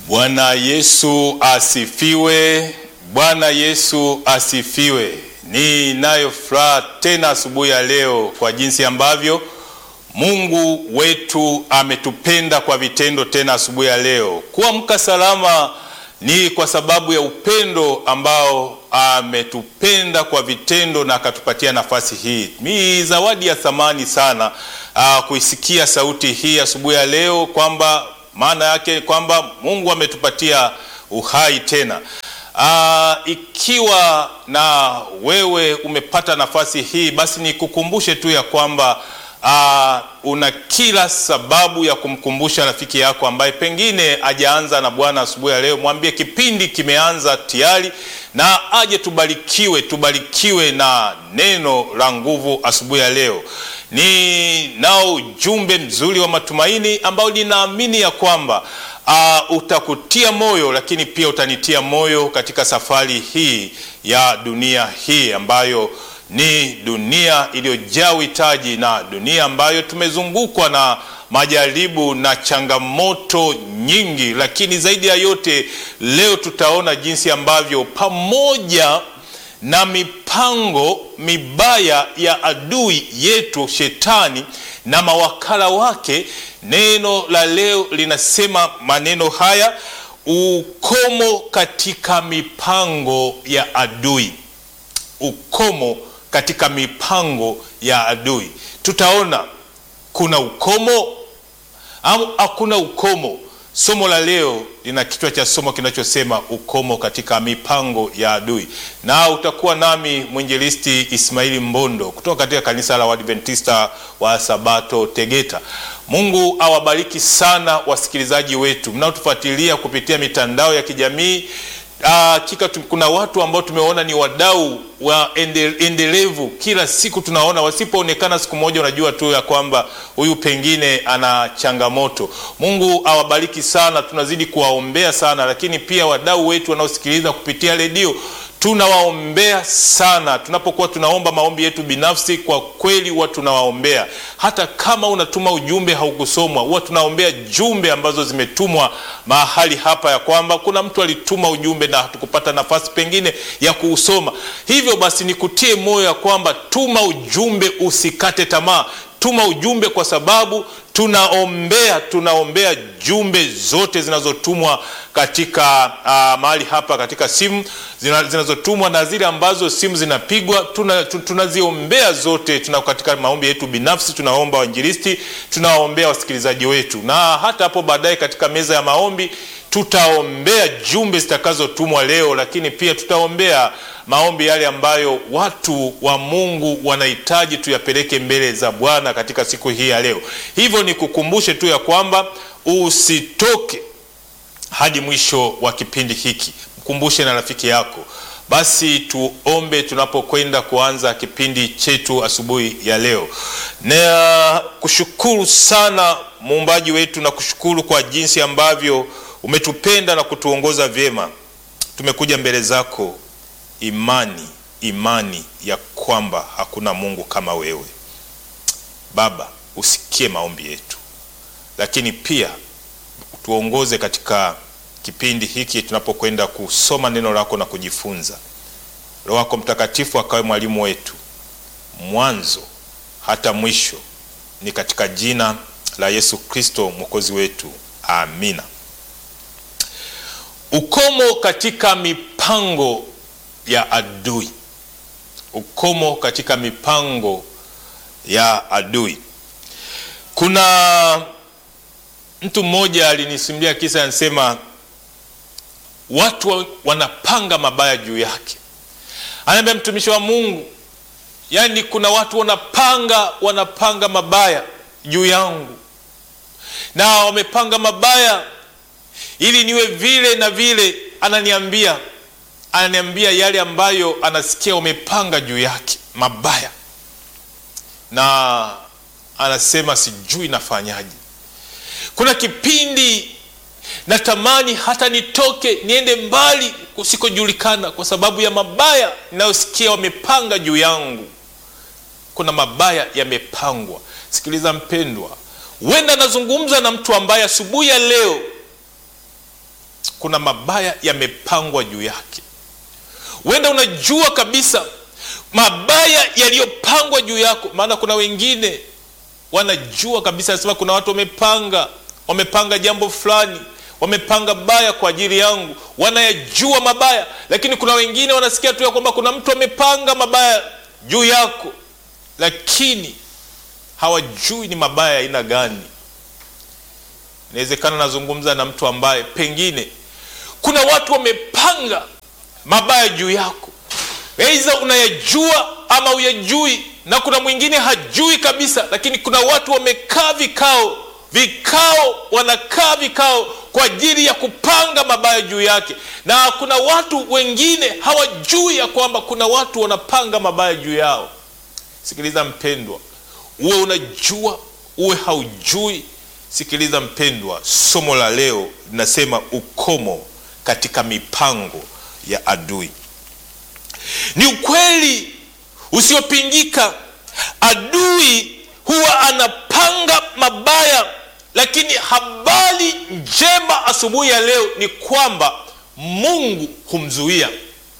Bwana Yesu asifiwe. Bwana Yesu asifiwe. Ninayo furaha tena asubuhi ya leo kwa jinsi ambavyo Mungu wetu ametupenda kwa vitendo tena asubuhi ya leo. Kuamka salama ni kwa sababu ya upendo ambao ametupenda kwa vitendo na akatupatia nafasi hii. Ni zawadi ya thamani sana uh, kuisikia sauti hii asubuhi ya leo kwamba maana yake kwamba Mungu ametupatia uhai tena. Aa, ikiwa na wewe umepata nafasi hii, basi nikukumbushe tu ya kwamba aa, una kila sababu ya kumkumbusha rafiki yako ambaye pengine ajaanza na Bwana asubuhi ya leo. Mwambie kipindi kimeanza tayari, na aje tubarikiwe, tubarikiwe na neno la nguvu asubuhi ya leo. Ni nao ujumbe mzuri wa matumaini ambao ninaamini ya kwamba uh, utakutia moyo, lakini pia utanitia moyo katika safari hii ya dunia hii ambayo ni dunia iliyojaa uhitaji na dunia ambayo tumezungukwa na majaribu na changamoto nyingi, lakini zaidi ya yote leo tutaona jinsi ambavyo pamoja na mipango mibaya ya adui yetu shetani na mawakala wake, neno la leo linasema maneno haya: ukomo katika mipango ya adui. Ukomo katika mipango ya adui. Tutaona kuna ukomo au hakuna ukomo. Somo la leo lina kichwa cha somo kinachosema ukomo katika mipango ya adui, na utakuwa nami mwinjilisti Ismaili Mbondo kutoka katika kanisa la Waadventista wa Sabato Tegeta. Mungu awabariki sana wasikilizaji wetu mnaotufuatilia kupitia mitandao ya kijamii. Hakika uh, kuna watu ambao tumeona ni wadau wa endelevu. Kila siku tunaona, wasipoonekana siku moja, unajua tu ya kwamba huyu pengine ana changamoto. Mungu awabariki sana, tunazidi kuwaombea sana, lakini pia wadau wetu wanaosikiliza kupitia redio tunawaombea sana. Tunapokuwa tunaomba maombi yetu binafsi, kwa kweli huwa tunawaombea. Hata kama unatuma ujumbe haukusomwa, huwa tunaombea jumbe ambazo zimetumwa mahali hapa, ya kwamba kuna mtu alituma ujumbe na hatukupata nafasi pengine ya kuusoma. Hivyo basi, nikutie moyo ya kwamba tuma ujumbe, usikate tamaa. Tuma ujumbe kwa sababu tunaombea tunaombea jumbe zote zinazotumwa katika uh, mahali hapa katika simu zinazotumwa na zile ambazo simu zinapigwa tunaziombea tuna zote. Tuna katika maombi yetu binafsi tunaomba wainjilisti, tunawaombea wasikilizaji wetu, na hata hapo baadaye katika meza ya maombi tutaombea jumbe zitakazotumwa leo, lakini pia tutaombea maombi yale ambayo watu wa Mungu wanahitaji tuyapeleke mbele za Bwana katika siku hii ya leo. Hivyo nikukumbushe tu ya kwamba usitoke hadi mwisho wa kipindi hiki, mkumbushe na rafiki yako. Basi tuombe tunapokwenda kuanza kipindi chetu asubuhi ya leo. Na kushukuru sana muumbaji wetu, na kushukuru kwa jinsi ambavyo umetupenda na kutuongoza vyema. Tumekuja mbele zako imani imani ya kwamba hakuna Mungu kama wewe Baba. Usikie maombi yetu, lakini pia tuongoze katika kipindi hiki tunapokwenda kusoma neno lako na kujifunza. Roho wako Mtakatifu akawe mwalimu wetu mwanzo hata mwisho, ni katika jina la Yesu Kristo mwokozi wetu, amina. Ukomo katika mipango ya adui. Ukomo katika mipango ya adui. Kuna mtu mmoja alinisimulia kisa, anasema watu wanapanga mabaya juu yake. Anaambia mtumishi wa Mungu, yaani kuna watu wanapanga wanapanga mabaya juu yangu, na wamepanga mabaya ili niwe vile na vile. Ananiambia ananiambia yale ambayo anasikia wamepanga juu yake mabaya, na anasema sijui nafanyaje. Kuna kipindi natamani hata nitoke niende mbali kusikojulikana, kwa sababu ya mabaya ninayosikia wamepanga juu yangu. Kuna mabaya yamepangwa. Sikiliza mpendwa, huenda anazungumza na mtu ambaye asubuhi ya leo kuna mabaya yamepangwa juu yake. Huenda unajua kabisa mabaya yaliyopangwa juu yako, maana kuna wengine wanajua kabisa, nasema kuna watu wamepanga wamepanga jambo fulani, wamepanga baya kwa ajili yangu, wanayajua mabaya. Lakini kuna wengine wanasikia tu ya kwamba kuna mtu amepanga mabaya juu yako, lakini hawajui ni mabaya aina gani. Inawezekana nazungumza na mtu ambaye pengine kuna watu wamepanga mabaya juu yako, aidha unayajua ama uyajui, na kuna mwingine hajui kabisa, lakini kuna watu wamekaa vikao vikao, wanakaa vikao kwa ajili ya kupanga mabaya juu yake, na kuna watu wengine hawajui ya kwamba kuna watu wanapanga mabaya juu yao. Sikiliza mpendwa, uwe unajua uwe haujui, sikiliza mpendwa, somo la leo linasema ukomo katika mipango ya adui. Ni ukweli usiopingika, adui huwa anapanga mabaya, lakini habari njema asubuhi ya leo ni kwamba Mungu humzuia.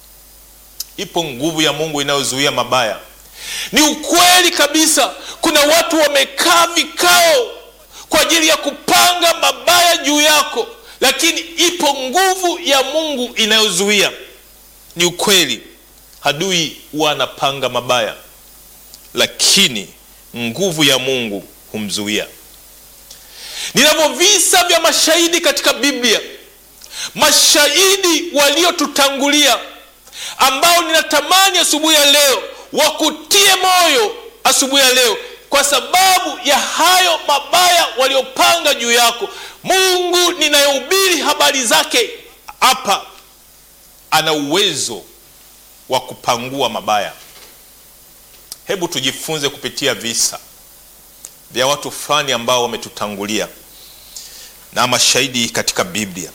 Ipo nguvu ya Mungu inayozuia mabaya. Ni ukweli kabisa, kuna watu wamekaa vikao kwa ajili ya kupanga mabaya juu yako, lakini ipo nguvu ya Mungu inayozuia. Ni ukweli, adui huwa anapanga mabaya, lakini nguvu ya Mungu humzuia. Ninavyo visa vya mashahidi katika Biblia, mashahidi waliotutangulia, ambao ninatamani asubuhi ya leo wakutie moyo asubuhi ya leo, kwa sababu ya hayo mabaya waliopanga juu yako. Mungu ninayehubiri habari zake hapa ana uwezo wa kupangua mabaya. Hebu tujifunze kupitia visa vya watu fulani ambao wametutangulia na mashahidi katika Biblia,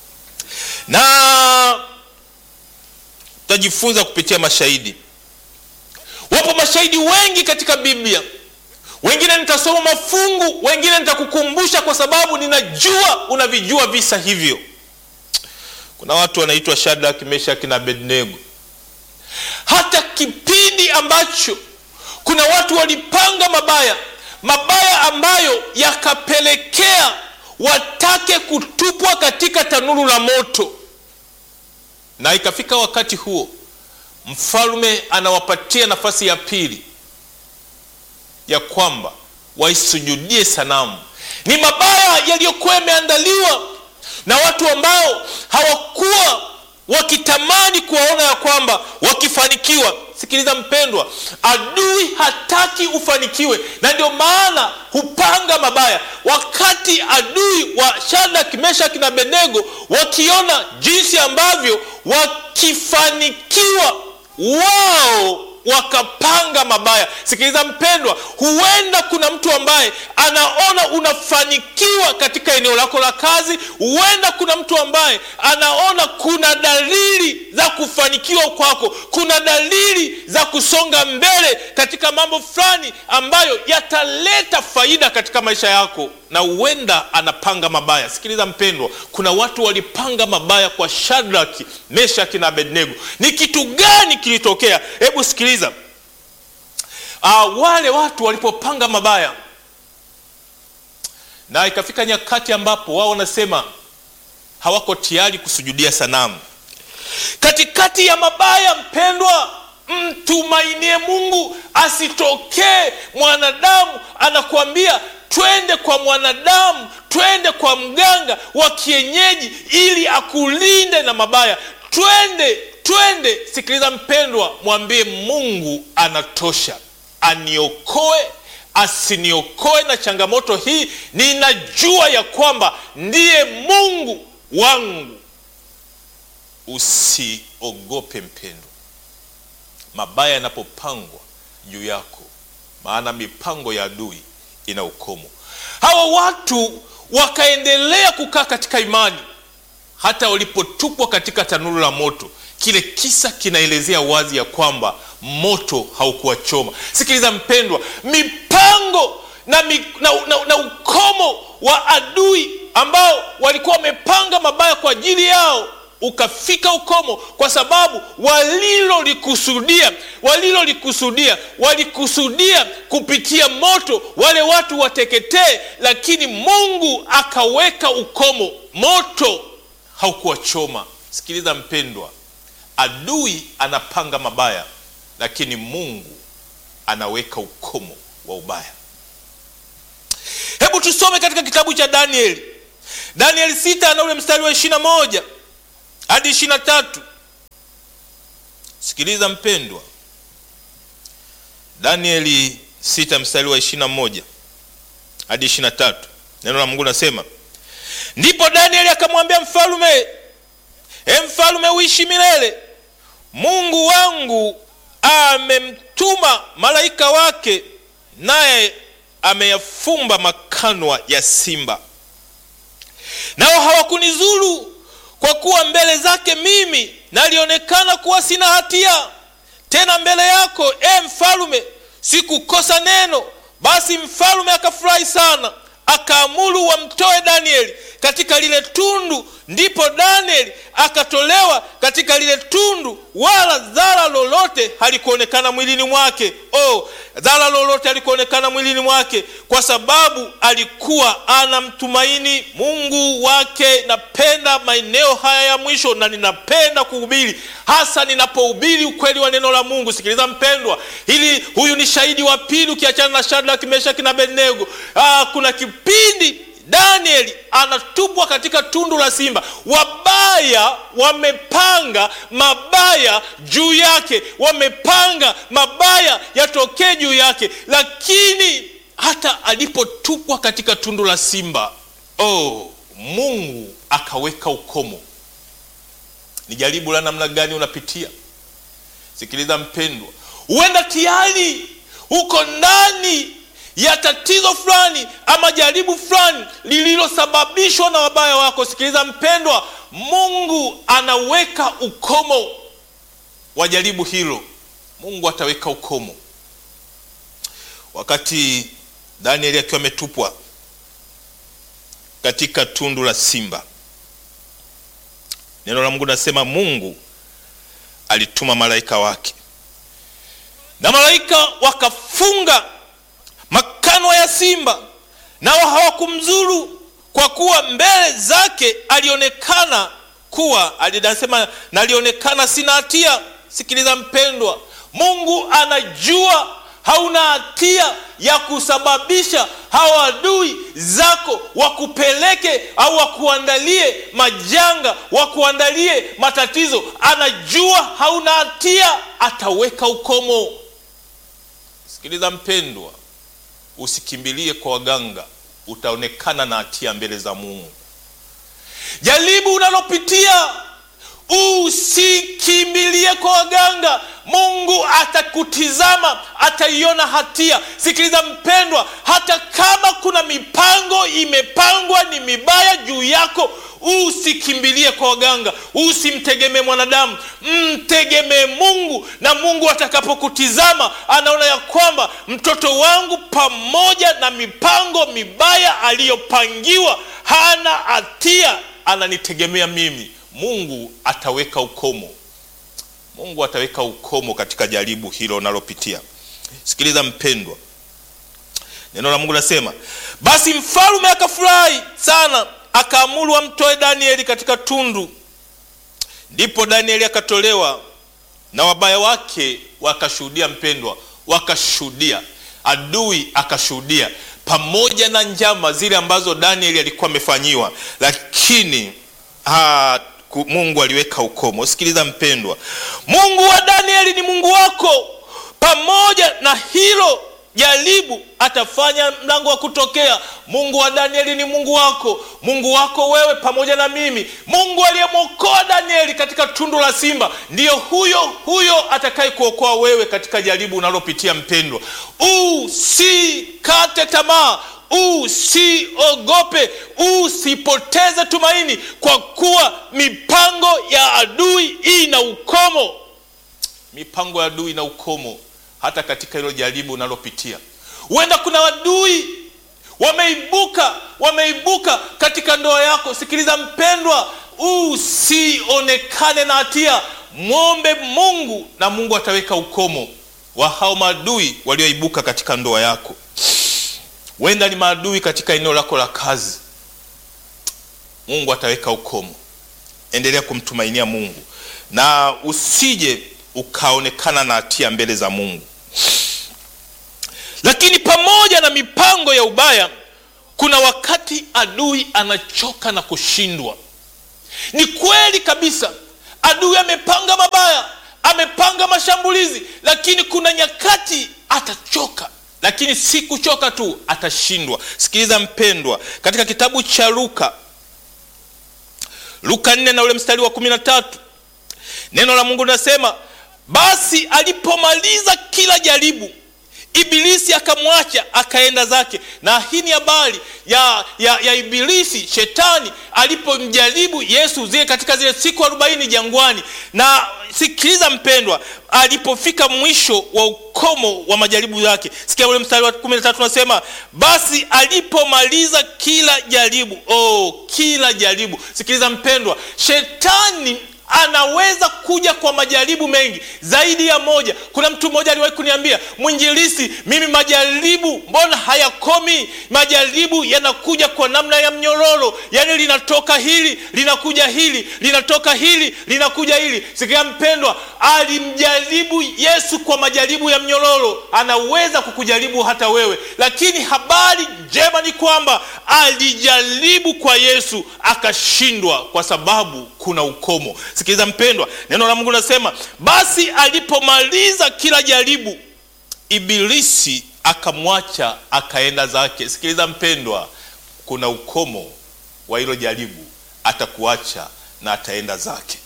na tutajifunza kupitia mashahidi. Wapo mashahidi wengi katika Biblia, wengine nitasoma mafungu, wengine nitakukumbusha kwa sababu ninajua unavijua visa hivyo. Kuna watu wanaitwa Shadrach, Meshach na Abednego. Hata kipindi ambacho kuna watu walipanga mabaya mabaya ambayo yakapelekea watake kutupwa katika tanuru la moto, na ikafika wakati huo mfalme anawapatia nafasi ya pili ya kwamba waisujudie sanamu. Ni mabaya yaliyokuwa yameandaliwa na watu ambao hawakuwa wakitamani kuwaona ya kwamba wakifanikiwa. Sikiliza mpendwa, adui hataki ufanikiwe, na ndio maana hupanga mabaya. Wakati adui wa Shadrach, Meshach na Abednego wakiona jinsi ambavyo wakifanikiwa wao wakapanga mabaya. Sikiliza mpendwa, huenda kuna mtu ambaye anaona unafanikiwa katika eneo lako la kazi. Huenda kuna mtu ambaye anaona kuna dalili za kufanikiwa kwako, kuna dalili za kusonga mbele katika mambo fulani ambayo yataleta faida katika maisha yako, na huenda anapanga mabaya. Sikiliza mpendwa, kuna watu walipanga mabaya kwa Shadrach, Meshach na Abednego. Ni kitu gani kilitokea? Hebu sikiliza. Uh, wale watu walipopanga mabaya na ikafika nyakati ambapo wao wanasema hawako tayari kusujudia sanamu. Katikati ya mabaya, mpendwa, mtumainie Mungu, asitokee mwanadamu anakuambia twende kwa mwanadamu, twende kwa mganga wa kienyeji ili akulinde na mabaya. Twende, twende. Sikiliza mpendwa, mwambie Mungu anatosha, aniokoe asiniokoe na changamoto hii. Ninajua ya kwamba ndiye Mungu wangu. Usiogope mpendwa, mabaya yanapopangwa juu yako, maana mipango ya adui ina ukomo. Hawa watu wakaendelea kukaa katika imani hata walipotupwa katika tanuru la moto. Kile kisa kinaelezea wazi ya kwamba moto haukuwachoma. Sikiliza mpendwa, mipango na, mi, na, na, na ukomo wa adui ambao walikuwa wamepanga mabaya kwa ajili yao ukafika ukomo kwa sababu walilolikusudia walilolikusudia walikusudia kupitia moto wale watu wateketee lakini mungu akaweka ukomo moto haukuwachoma sikiliza mpendwa adui anapanga mabaya lakini mungu anaweka ukomo wa ubaya hebu tusome katika kitabu cha danieli danieli 6 na ule mstari wa ishirina moja hadi ishirina tatu sikiliza mpendwa danieli 6 mstari wa ishirina moja hadi ishirina tatu neno la mungu nasema ndipo danieli akamwambia mfalume e mfalume uishi milele mungu wangu amemtuma malaika wake naye ameyafumba makanwa ya simba nao hawakunizuru kwa kuwa mbele zake mimi nalionekana kuwa sina hatia tena mbele yako e mfalume sikukosa neno basi mfalume akafurahi sana akaamuru wamtoe danieli katika lile tundu ndipo danieli akatolewa katika lile tundu wala dhara lolote halikuonekana mwilini mwake oh, dhara lolote halikuonekana mwilini mwake kwa sababu alikuwa anamtumaini mungu wake napenda maeneo haya ya mwisho na ninapenda kuhubiri hasa ninapohubiri ukweli wa neno la mungu sikiliza mpendwa ili huyu ni shahidi wa pili ukiachana na shadrak meshaki na abednego ah, kuna kipindi danieli anatupwa katika tundu la simba wabaya wamepanga mabaya juu yake wamepanga mabaya yatokee juu yake lakini hata alipotupwa katika tundu la simba oh, mungu akaweka ukomo ni jaribu la namna gani unapitia sikiliza mpendwa huenda tayari uko ndani ya tatizo fulani ama jaribu fulani lililosababishwa na wabaya wako sikiliza mpendwa mungu anaweka ukomo wa jaribu hilo mungu ataweka ukomo wakati danieli akiwa ametupwa katika tundu la simba neno la mungu nasema mungu alituma malaika wake na malaika wakafunga makanwa ya simba nao hawakumzuru kwa kuwa mbele zake alionekana kuwa alinasema nalionekana sina hatia sikiliza mpendwa mungu anajua hauna hatia ya kusababisha hawa adui zako wakupeleke au wakuandalie majanga wakuandalie matatizo anajua hauna hatia ataweka ukomo sikiliza mpendwa usikimbilie kwa waganga utaonekana na hatia mbele za mungu jaribu unalopitia usikimbilie kwa waganga mungu atakutizama ataiona hatia sikiliza mpendwa hata kama kuna mipango imepangwa ni mibaya juu yako usikimbilie kwa waganga usimtegemee mwanadamu mtegemee mungu na mungu atakapokutizama anaona ya kwamba mtoto wangu pamoja na mipango mibaya aliyopangiwa hana hatia ananitegemea mimi mungu ataweka ukomo mungu ataweka ukomo katika jaribu hilo unalopitia sikiliza mpendwa neno la mungu nasema basi mfalume akafurahi sana akaamuru amtoe danieli katika tundu ndipo danieli akatolewa na wabaya wake wakashuhudia mpendwa wakashuhudia adui akashuhudia pamoja na njama zile ambazo danieli alikuwa amefanyiwa lakini ha, mungu aliweka ukomo sikiliza mpendwa mungu wa danieli ni mungu wako pamoja na hilo jaribu atafanya mlango wa kutokea mungu wa danieli ni mungu wako mungu wako wewe pamoja na mimi mungu aliyemwokoa danieli katika tundu la simba ndiyo huyo huyo atakaye kuokoa wewe katika jaribu unalopitia mpendwa usikate tamaa usiogope usipoteze tumaini kwa kuwa mipango ya adui ina ukomo mipango ya adui ina ukomo hata katika hilo jaribu unalopitia huenda kuna wadui wameibuka wameibuka katika ndoa yako sikiliza mpendwa usionekane na hatia mwombe mungu na mungu ataweka ukomo wa hao maadui walioibuka katika ndoa yako wenda ni maadui katika eneo lako la kazi mungu ataweka ukomo endelea kumtumainia mungu na usije ukaonekana na hatia mbele za mungu lakini pamoja na mipango ya ubaya kuna wakati adui anachoka na kushindwa ni kweli kabisa adui amepanga mabaya amepanga mashambulizi lakini kuna nyakati atachoka lakini si kuchoka tu atashindwa sikiliza mpendwa katika kitabu cha luka luka 4 na ule mstari wa 13 neno la mungu linasema basi alipomaliza kila jaribu ibilisi akamwacha akaenda zake na hii ni habari ya, ya, ya ibilisi shetani alipomjaribu yesu zile katika zile siku arobaini jangwani na sikiliza mpendwa alipofika mwisho wa ukomo wa majaribu yake sikia ule mstari wa kumi na tatu unasema basi alipomaliza kila jaribu oh, kila jaribu sikiliza mpendwa shetani anaweza kuja kwa majaribu mengi zaidi ya moja kuna mtu mmoja aliwahi kuniambia mwinjilisi mimi majaribu mbona hayakomi majaribu yanakuja kwa namna ya mnyororo yaani linatoka hili linakuja hili linatoka hili linakuja hili sikia mpendwa alimjaribu yesu kwa majaribu ya mnyororo anaweza kukujaribu hata wewe lakini habari njema ni kwamba alijaribu kwa yesu akashindwa kwa sababu kuna ukomo sikiliza mpendwa neno la mungu linasema basi alipomaliza kila jaribu ibilisi akamwacha akaenda zake sikiliza mpendwa kuna ukomo wa hilo jaribu atakuacha na ataenda zake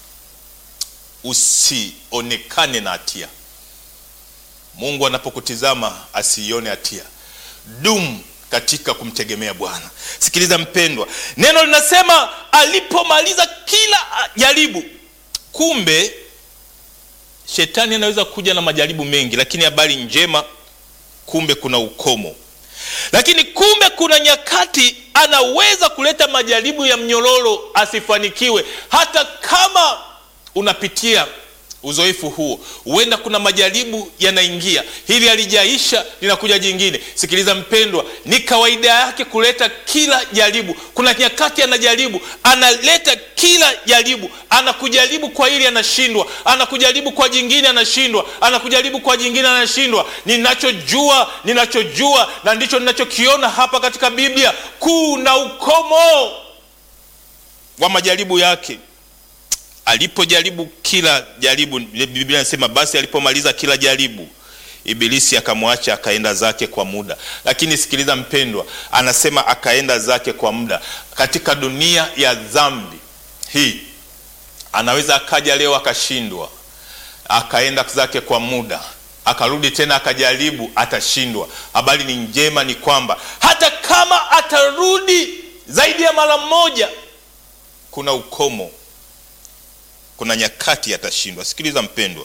usionekane na hatia mungu anapokutizama asiione hatia dumu katika kumtegemea bwana sikiliza mpendwa neno linasema alipomaliza kila jaribu kumbe shetani anaweza kuja na majaribu mengi lakini habari njema kumbe kuna ukomo lakini kumbe kuna nyakati anaweza kuleta majaribu ya mnyororo asifanikiwe hata kama unapitia uzoefu huo huenda kuna majaribu yanaingia hili halijaisha linakuja jingine sikiliza mpendwa ni kawaida yake kuleta kila jaribu kuna nyakati anajaribu analeta kila jaribu anakujaribu kwa hili anashindwa anakujaribu kwa jingine anashindwa anakujaribu kwa jingine anashindwa ninachojua ninachojua na ndicho ninachokiona hapa katika biblia kuna ukomo wa majaribu yake alipojaribu kila jaribu biblia inasema basi alipomaliza kila jaribu ibilisi akamwacha akaenda zake kwa muda lakini sikiliza mpendwa anasema akaenda zake kwa muda katika dunia ya dhambi hii anaweza akaja leo akashindwa akaenda zake kwa muda akarudi tena akajaribu atashindwa habari ni njema ni kwamba hata kama atarudi zaidi ya mara moja kuna ukomo kuna nyakati atashindwa sikiliza mpendwa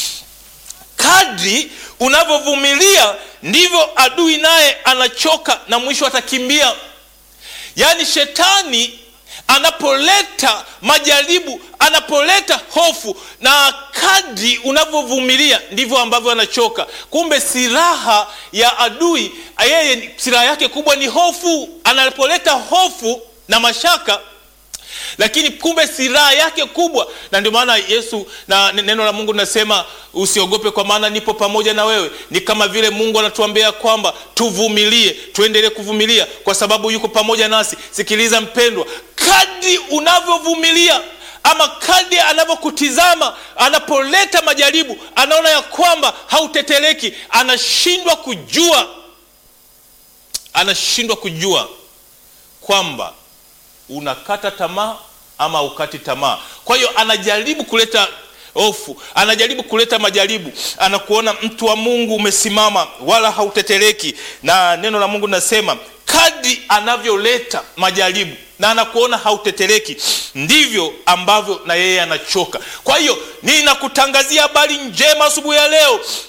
kadri unavyovumilia ndivyo adui naye anachoka na mwisho atakimbia yaani shetani anapoleta majaribu anapoleta hofu na kadri unavyovumilia ndivyo ambavyo anachoka kumbe silaha ya adui yeye silaha yake kubwa ni hofu anapoleta hofu na mashaka lakini kumbe silaha yake kubwa na ndio maana yesu na neno la mungu linasema usiogope kwa maana nipo pamoja na wewe ni kama vile mungu anatuambia kwamba tuvumilie tuendelee kuvumilia kwa sababu yuko pamoja nasi sikiliza mpendwa kadri unavyovumilia ama kadri anavyokutizama anapoleta majaribu anaona ya kwamba hauteteleki anashindwa kujua anashindwa kujua kwamba unakata tamaa ama ukati tamaa kwa hiyo anajaribu kuleta hofu anajaribu kuleta majaribu anakuona mtu wa mungu umesimama wala hauteteleki na neno la mungu linasema kadri anavyoleta majaribu na anakuona hauteteleki ndivyo ambavyo na yeye anachoka kwa hiyo ninakutangazia habari njema asubuhi ya leo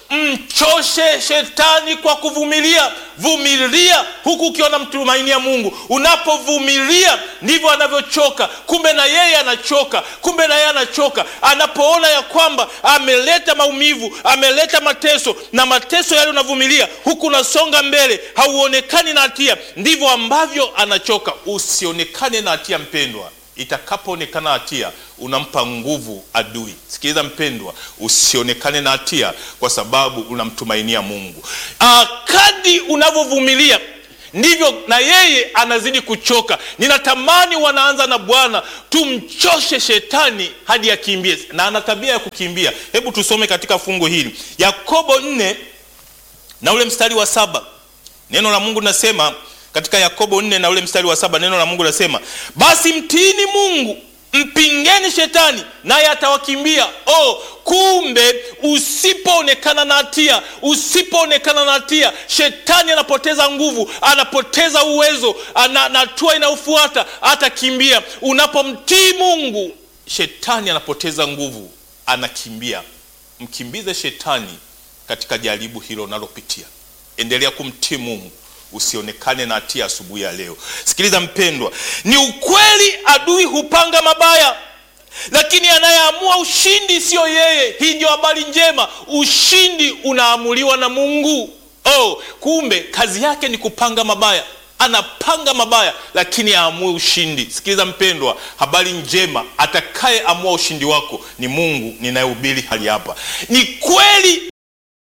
mchoshe shetani kwa kuvumilia vumilia huku ukiwa namtumainia mungu unapovumilia ndivyo anavyochoka kumbe na yeye anachoka kumbe na yeye anachoka anapoona ya kwamba ameleta maumivu ameleta mateso na mateso yale unavumilia huku unasonga mbele hauonekani na hatia ndivyo ambavyo anachoka usionekane na hatia mpendwa itakapoonekana hatia unampa nguvu adui sikiliza mpendwa usionekane na hatia kwa sababu unamtumainia mungu Ah, kadi unavyovumilia ndivyo na yeye anazidi kuchoka ninatamani wanaanza na bwana tumchoshe shetani hadi akimbie na ana tabia ya kukimbia hebu tusome katika fungu hili yakobo 4 na ule mstari wa saba neno la mungu nasema katika yakobo 4 na ule mstari wa saba neno la mungu nasema basi mtiini mungu mpingeni shetani naye atawakimbia oh, kumbe usipoonekana na hatia usipoonekana na hatia shetani anapoteza nguvu anapoteza uwezo ana- na hatua inayofuata atakimbia unapomtii mungu shetani anapoteza nguvu anakimbia mkimbize shetani katika jaribu hilo unalopitia endelea kumtii mungu usionekane na hatia asubuhi ya leo sikiliza mpendwa ni ukweli adui hupanga mabaya lakini anayeamua ushindi siyo yeye hii ndio habari njema ushindi unaamuliwa na mungu oh, kumbe kazi yake ni kupanga mabaya anapanga mabaya lakini aamue ushindi sikiliza mpendwa habari njema atakayeamua ushindi wako ni mungu ninayehubiri hali hapa ni kweli